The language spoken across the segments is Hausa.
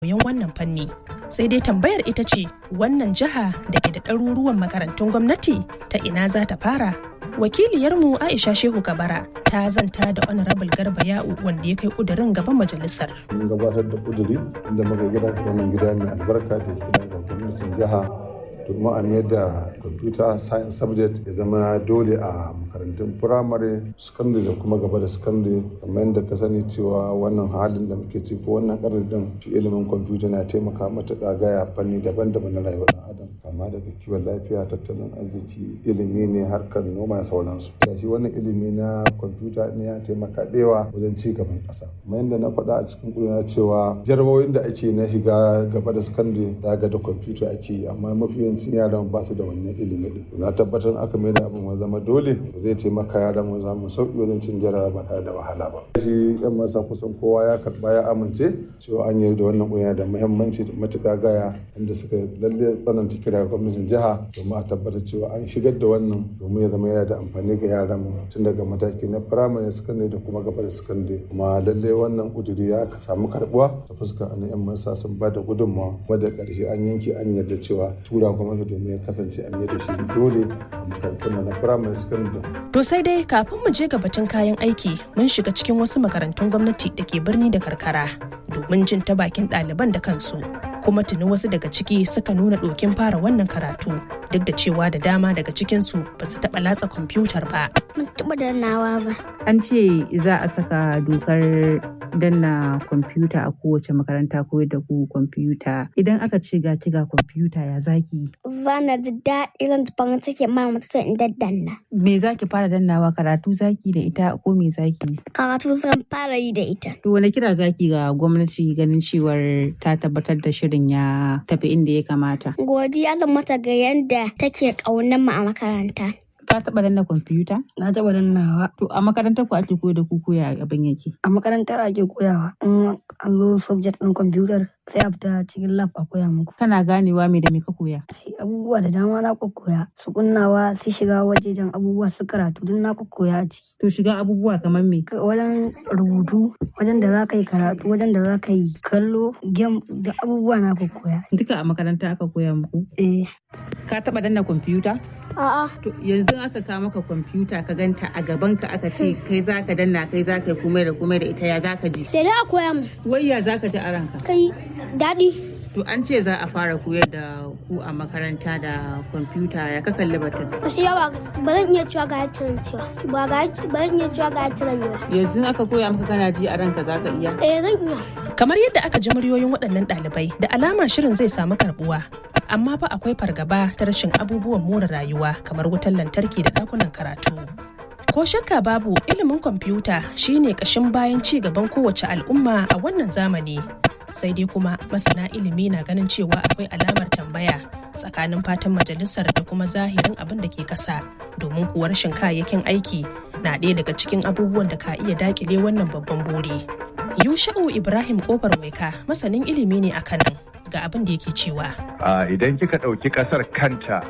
koyon wannan fanni sai dai tambayar ita ce wannan jiha da ke da ɗaruruwan makarantun gwamnati ta ina za ta fara wakiliyarmu aisha shehu kabara ta zanta da honorable garba ya'u wanda ya kai kudirin gaban majalisar mun gabatar da kuduri inda muka gida wannan gida mai albarka da gida ga gwamnatin jiha domin a mayar da computer science subject ya zama dole a makarantun firamare secondary da kuma gaba da secondary kamar yadda ka sani cewa wannan halin da muke ciki wannan karin din shi ilimin kwamfuta na taimaka matuƙa gaya fanni daban-daban na rayuwar ɗan adam kama daga kiwon lafiya tattalin arziki ilimi ne harkar noma da sauransu shi wannan ilimi na kwamfuta ne ya taimaka ɗewa wajen ci gaban ƙasa kamar yadda na faɗa a cikin ƙuduna cewa jarabawoyin da ake na shiga gaba da secondary da ga da kwamfuta ake yi amma mafi yawancin yaran ba su da wannan ilimi din na tabbatar aka mai da abin zama dole zai taimaka yaran mu zamu sauki wajen cin jarawa ba tare da wahala ba shi yan masa kusan kowa ya karba ya amince cewa an yi da wannan kunya da muhimmanci da matuƙa gaya inda suka lalle tsananta kira ga gwamnatin jiha domin a tabbatar cewa an shigar da wannan domin ya zama yana da amfani ga yaran mu tun daga mataki na firamare sakandare da kuma gaba da sakandare kuma lalle wannan kuduri ya samu karbuwa ta fuskar an yan masa sun ba da gudunmawa kuma da ƙarshe an yanke an yarda cewa tura gwamnati domin ya kasance an yi da shi dole a makarantun na firamare sakandare. To sai dai kafin mu je ga batun kayan aiki mun shiga cikin wasu makarantun gwamnati da ke birni da karkara domin jin ta bakin ɗaliban da kansu. kuma tuni wasu daga ciki suka nuna ɗokin fara wannan karatu duk da cewa da dama daga cikinsu ba su taɓa latsa kwamfutar ba. Mun taɓa dannawa ba. An ce za a saka dokar danna kwamfuta a kowace makaranta ko da ku kwamfuta. Idan aka ce ga ga kwamfuta ya zaki. Bana ji daɗi zan farin ciki ma mata in daddanna. Me zaki fara dannawa karatu zaki da ita ko me zaki? Karatu zan fara yi da ita. To wani kira zaki ga gwamnati ganin cewar ta tabbatar da shirin ya tafi inda ya kamata? Godiya zan mata ga yadda take ƙaunar mu a makaranta. Ka taɓa danna kwamfuta? Na taɓa dannawa. To a makarantar ku ake koyar da ku koya abin yake? A makarantar ake koyawa. In an zo subject ɗin kwamfutar sai a fita cikin lab a koya muku. Kana ganewa me da me ka koya? Abubuwa da dama na koya. Su kunnawa su shiga wajejen abubuwa su karatu duk na koya a ciki. To shiga abubuwa kamar me? Wajen rubutu, wajen da za ka yi karatu, wajen da za ka yi kallo, game da abubuwa na koya. Duka a makaranta aka koya muku? Eh. Ka taɓa danna kwamfuta? A'a. To yanzu aka kawo maka kwamfuta ka ganta a gaban ka aka ce kai za ka danna kai za ka yi komai da komai da ita ya za ka ji. Sai dai a koya mu. Wai ya za ka ji a ranka? Kai daɗi. To an ce za a fara koyar da ku a makaranta da kwamfuta ya ka kalli batun. Wasu yawa ba zan iya cewa ga yacin cewa ba ga ba zan iya cewa ga yacin yawa. Yanzu aka koya maka kana ji a ranka za ka iya. Eh zan iya. Kamar yadda aka ji muryoyin waɗannan ɗalibai da alama shirin zai samu karɓuwa. Amma fa akwai fargaba ta rashin abubuwan more rayuwa kamar wutar lantarki da ɗakunan karatu. Ko shakka babu ilimin kwamfuta shine ƙashin bayan ci gaban kowace al'umma a wannan zamani. Sai dai kuma masana ilimi na ganin cewa akwai alamar tambaya tsakanin fatan majalisar da kuma zahirin abin da ke ƙasa domin kuwa rashin kayayyakin aiki na ɗaya daga cikin abubuwan da ka iya dakile wannan babban buri. Yusha'u Ibrahim Kofar Waika masanin ilimi ne a kanan ga abin da yake cewa. Idan kika ɗauki ƙasar kanta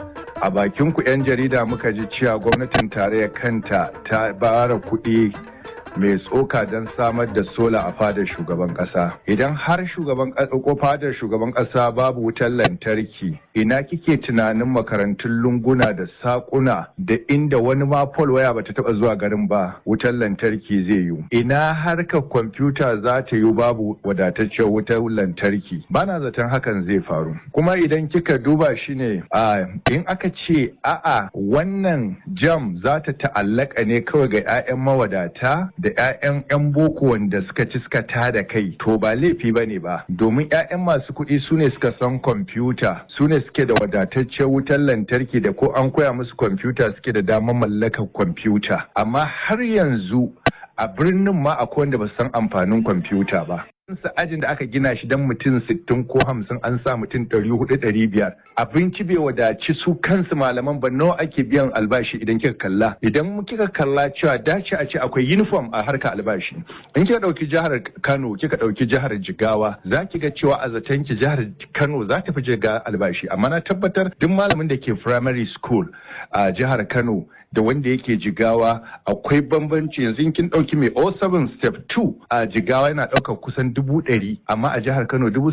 a bakin ku 'yan jarida muka ji cewa gwamnatin tarayyar kanta ta bara kuɗi mai tsoka don samar da sola a fadar shugaban kasa idan har shugaban ko fadar shugaban kasa babu wutar lantarki ina kike tunanin makarantun lunguna da sakuna da inda wani ma pol waya bata taba zuwa garin ba wutar lantarki zai yi ina harkar kwamfuta za ta yi babu wadataccen wutar lantarki bana zaton hakan zai faru kuma idan kika duba shi ne in aka ce a'a wannan jam za ta ta'allaka ne kawai ga 'ya'yan mawadata da 'ya'yan 'yan boko wanda suka ci suka tada kai to ba laifi ba ne ba domin 'ya'yan masu kuɗi su ne suka san kwamfuta su ne suke da wadataccen wutar lantarki da ko an koya musu kwamfuta suke da damar mallakar kwamfuta amma har yanzu a birnin ma akwai wanda ba san amfanin kwamfuta ba sa ajin da aka gina shi don mutum sittin ko hamsin an sa mutum ɗari hudu ɗari biyar abinci bai wadaci su kansu malaman ba nawa ake biyan albashi idan kika kalla idan kika kalla cewa dace a ce akwai uniform a harkar albashi in kika ɗauki jihar kano kika ɗauki jihar jigawa za ki ga cewa a zaton ki jihar kano za ta fi jiga albashi amma na tabbatar duk malamin da ke primary school a jihar kano da wanda yake jigawa akwai bambanci yanzu kin ɗauki mai 07 step 2 a jigawa yana ɗaukar kusan dubu ɗari amma a jihar kano dubu